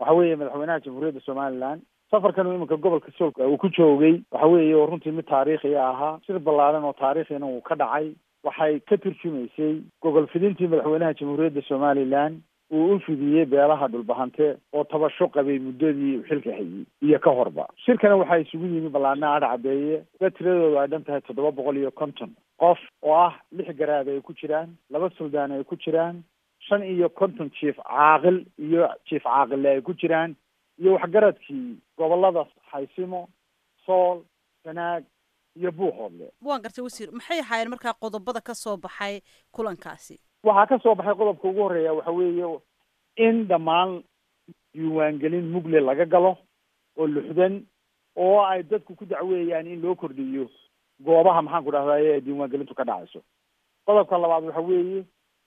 waxa weeye madaxweynaha jamhuuriyadda somaliland safarkan uu iminka gobolka soolka uu ku joogay waxa weeye oo runtii mid taariikhiya ahaa shir ballaaran oo taariikhina uu ka dhacay waxay ka turjumaysay gogol fidintii madaxweynaha jamhuuriyadda somaliland uu u fidiyey beelaha dhulbahante oo tabasho qabay muddadii uu xilka hayey iyo ka horba shirkana waxaa isugu yimi ballaadna adha caddeeye dad tiradooda ay dhan tahay toddoba boqol iyo konton qof oo ah lix garaad ay ku jiraan laba suldaan ay ku jiraan shan iyo konton jiif caaqil iyo jiif caaqille ay ku jiraan iyo waxgaradkii gobolada xaysimo sool sanaag iyo buuhoodle waan gartay wasiir maxay ahaayeen markaa qodobada ka soo baxay kulankaasi waxaa ka soo baxay qodobka ugu horreeya waxa weeye in dhammaan diiwaangelin mugle laga galo oo luxdan oo ay dadku ku dacweeyaan in loo kordhiyo goobaha maxaan ku dhahdaye ee diiwaangelintu ka dhacayso qodobka labaad waxa weeye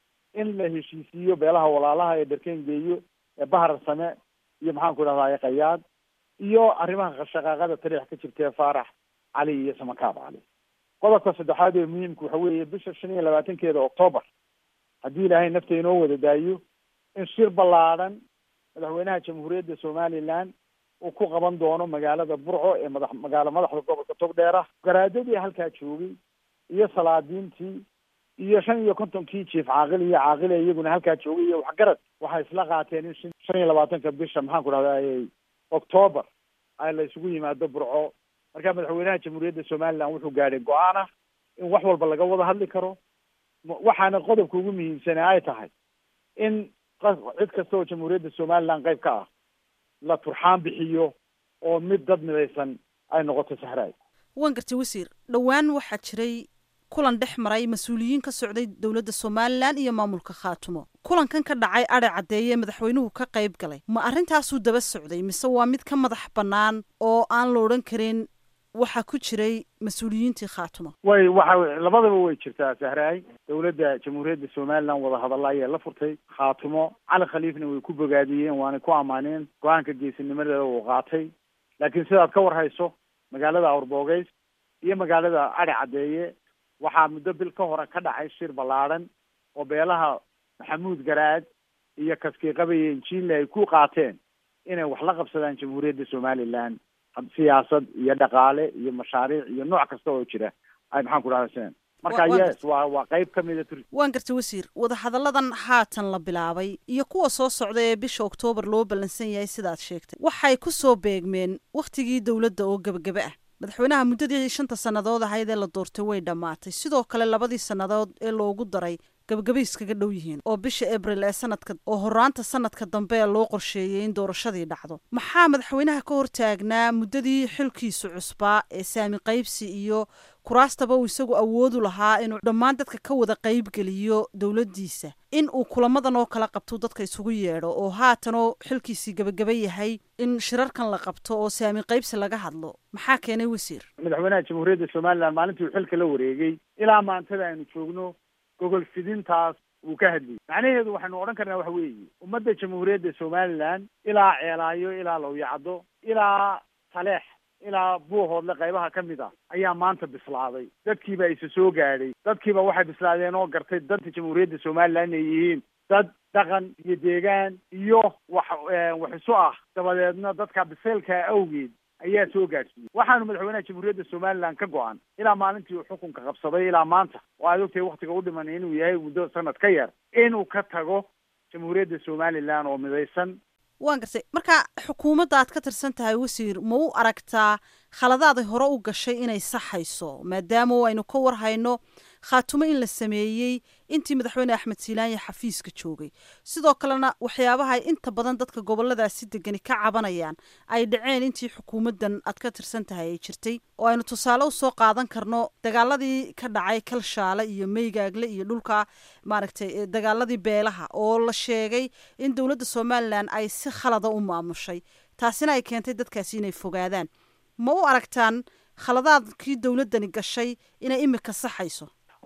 in la heshiisiiyo beelaha walaalaha ee dharkeen geeyo ee bahar same iyo maxaan ku dhahdaye qayaad iyo arrimaha shaqaaqada tariix ka jirta ee faarax cali iyo samakaab cali qodobka saddexaad ee muhiimka waxa weeye bisha shan iyo labaatankeeda octoobar haddii ilaahay nafta inoo wada daayo in shir ballaadhan madaxweynaha jamhuuriyadda somaliland uu ku qaban doono magaalada burco ee madax magaalo madaxda gobolka togdheera garaadadii halkaa joogay iyo salaadiintii iyo shan iyo kontonkii jiif caaqil iyo caaqile iyaguna halkaa joogay iyo waxgarad waxay isla qaateen in shan iyo labaatanka bisha maxaan ku dhahday octoobar ay la isugu yimaado burco marka madaxweynaha jamhuuriyadda somaliland wuxuu gaadhay go-aan ah in wax walba laga wada hadli karo waxaana qodobka ugu muhiimsane ay tahay in cid kasta oo jamhuuriyadda somaliland qayb ka ah la turxaan bixiyo oo mid dad midaysan ay noqoto sahraay waan gartay wasiir dhowaan waxaa jiray kulan dhex maray mas-uuliyiin ka socday dowladda somalilan iyo maamulka khaatumo kulankan ka dhacay adhe caddeeye madaxweynuhu ka qayb galay ma arrintaasuu daba socday mise waa mid ka madax bannaan oo aan la odhan karin waxaa ku jiray mas-uuliyiintii khaatumo way waxa labadaba way jirtaa sahraay dowladda jamhuuriyadda somaliland wadahadalla ayaa la furtay khaatumo cali khaliifna way ku bogaadiyeen waanay ku ammaaneen go-aanka geesinimadeeda uu qaatay laakiin sidaad ka war hayso magaalada awrboogeys iyo magaalada adhe caddeeye waxaa muddo bil ka hore ka dhacay shir ballaadhan oo beelaha maxamuud garaad iyo kaskiiqaba iyo injiinle ay ku qaateen inay wax la qabsadaan jamhuuriyadda somaliland siyaasad iyo dhaqaale iyo mashaariic iyo nooc kasta oo jira ay maxaan ku dhahdasen marka yes waa waa qayb ka mida tur waan gartay wasiir wadahadalladan haatan la bilaabay iyo kuwa soo socda ee bisha oktoobar loo ballansan yahay sidaad sheegtay waxay ku soo beegmeen wakhtigii dowladda oo gebagebe ah madaxweynaha muddadii shanta sannadood ahayd ee la doortay way dhammaatay sidoo kale labadii sannadood ee loogu daray gabagabay iskaga dhow yihiin oo bisha abril ee sanadka oo horaanta sanadka dambe ee loo qorsheeyey in doorashadii dhacdo maxaa madaxweynaha ka hortaagnaa muddadii xilkiisu cusbaa ee saami qaybsi iyo kuraastaba uu isagu awoodu lahaa inuu dhammaan dadka ka wada qaybgeliyo dowladdiisa in uu kulamadan oo kala qabto dadka isugu yeedho oo haatanoo xilkiisii gebagaba yahay in shirarkan la qabto oo saami qaybsi laga hadlo maxaa keenay wasiir madaxweynaha jamhuuriyadda somaliland maalintii uu xilka la wareegay ilaa maantada aynu joogno gogol fidintaas wuu ka hadlayay macnaheedu waxaynu odhan karnaa waxa weeye ummadda jamhuuriyadda somaliland ilaa ceelaayo ilaa lowyacdo ilaa taleex ilaa buuhoodle qaybaha ka mid ah ayaa maanta bislaaday dadkiiba isa soo gaadhay dadkiiba waxay bislaadeen oo gartay danta jamhuuriyadda somaliland inay yihiin dad dhaqan iyo deegaan iyo wax wax isu ah dabadeedna dadka biseylka awgeed ayaa soo gaadhsiiyey waxaanu madaxweynaha jamhuuriyadda somaliland ka go-an ilaa maalintii uu xukunka qabsaday ilaa maanta oo aad ogtahay waktiga u dhiman inuu yahay muddo sanad ka yar inuu ka tago jamhuuriyadda somaliland oo midaysan waan gartay marka xukuumadda aad ka tirsan tahay wasiir ma u aragtaa khaladaaday hore u gashay inay saxayso maadaama aynu ka war hayno khaatumo in la sameeyey intii madaxweyne axmed siilaanya xafiiska joogay sidoo kalena waxyaabaha inta badan dadka goboladaasi degani ka cabanayaan ay dhaceen intii xukuumaddan aad ka tirsan tahay ay jirtay oo aynu tusaale usoo qaadan karno dagaaladii ka dhacay kalshaale iyo meygaagle iyo dhulka maaragtay dagaaladii beelaha oo la sheegay in dowladda somalilan ay si khalada u maamushay taasina ay keentay dadkaasi inay fogaadaan ma u aragtaan khaladaadkii dowladdani gashay inay imika saxayso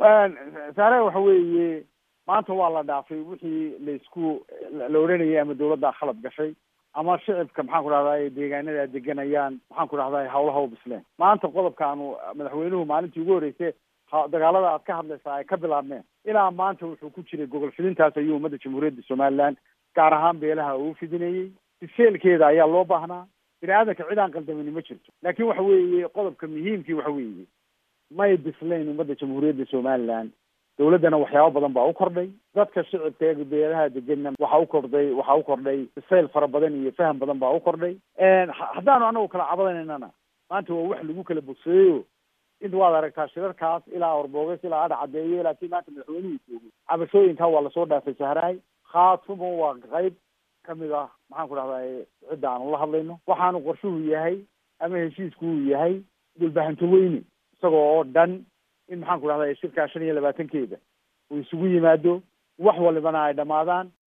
saare waxa weeye maanta waa la dhaafay wixii laisku la odhanayay ama dawladdaa khalad gashay ama shicibka maxaan ku dhahday deegaanada deganayaan maxaan ku dhahday hawlaha u bisleen maanta qodobkaanu madaxweynuhu maalintii ugu horreysay dagaalada aad ka hadlaysaa ay ka bilaabmeen ilaa maanta wuxuu ku jiray gogol fidintaas ayuu ummadda jamhuuriyadda somaliland gaar ahaan beelaha uu fidinayey biseelkeeda ayaa loo baahnaa bini aadanka cid aan qaldamini ma jirto laakiin waxa weeye qodobka muhiimkii waxa weeye may bislayn ummadda jamhuuriyadda somaliland dawladdana waxyaabo badan baa u kordhay dadka shicibka ee beelaha degenna waxaa u kordhay waxaa u kordhay bisayl fara badan iyo faham badan baa u kordhay haddaanu anagu kala cabadanaynana maanta waa wax lagu kala bogsayeyo inta waad aragtaa shirarkaas ilaa orbooges ilaa adha cadeeyo ilaa kii maanta madaxweynuhu joogo cabashooyinkaa waa lasoo dhaafay sahraay khaatumo waa qayb kamid ah maxaan ku dhahdaa cidda aanu la hadlayno waxaanu qorshuhu yahay ama heshiisku uu yahay dhulbahanto weyne isagoo oo dhan in maxaan ku dhahdaa shirkaa shan iyo labaatankeeda uu isugu yimaado wax walibana ay dhamaadaan